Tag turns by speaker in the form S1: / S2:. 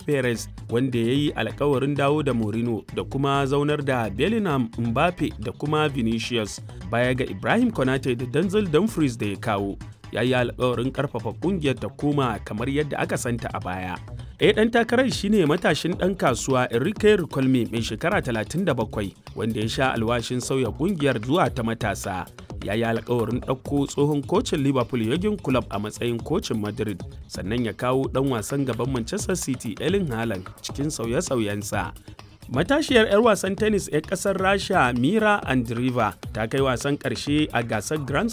S1: Perez wanda ya yi alkawarin dawo da Mourinho da kuma zaunar da Bellingham Mbappe da kuma Vinicius baya ga Ibrahim Konate da Denzel Dumfries da ya kawo. Ya yi alkawarin karfafa kungiyar ta koma kamar yadda aka santa a baya. Ɗaya ɗan takarar shine matashin ɗan kasuwa Enrique Ricolme mai shekara 37 wanda ya sha alwashin sauya kungiyar zuwa ta matasa. Ya yi alkawarin ɗauko tsohon kocin Liverpool Jurgen Klopp a matsayin kocin Madrid sannan ya kawo ɗan wasan gaban Manchester City Erling Haaland cikin sauye-sauyensa. Matashiyar 'yar wasan tennis 'yar ƙasar Rasha Mira Andreeva ta kai wasan ƙarshe a gasar Grand